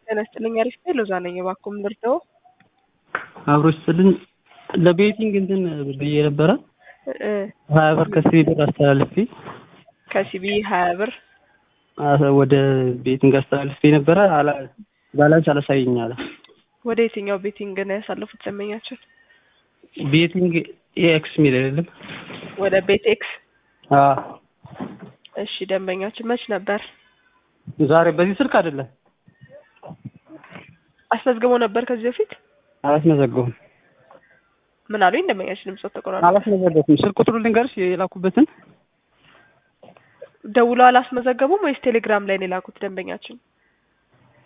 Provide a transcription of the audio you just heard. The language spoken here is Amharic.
ጤና ይስጥልኝ አሪፍ ነኝ ሎዛ ነኝ እባክዎ ምን ልርዳዎ አብሮ ይስጥልኝ ለቤቲንግ እንትን ብዬ ነበረ እ ሀያ ብር ከሲቢ ብር አስተላልፌ ከሲቢ ሀያ ብር አ- ወደ ቤቲንግ አስተላልፌ ነበረ አላ ባላንስ አላሳየኝ አለ ወደ የትኛው ቤቲንግ ነው ያሳለፉት ደንበኛችን ቤቲንግ ኤክስ የሚል አይደለም ወደ ቤት ኤክስ አዎ እሺ ደንበኛችን መች ነበር ዛሬ በዚህ ስልክ አይደለም አስመዝግበው ነበር ከዚህ በፊት አላስመዘገቡም ምን አሉኝ ደንበኛችን ድምፆት ተቆራረጠ አላስመዘገቡም ስልክ ቁጥሩ ልንገርሽ የላኩበትን ደውለው አላስመዘገቡም ወይስ ቴሌግራም ላይ ነው የላኩት ደንበኛችን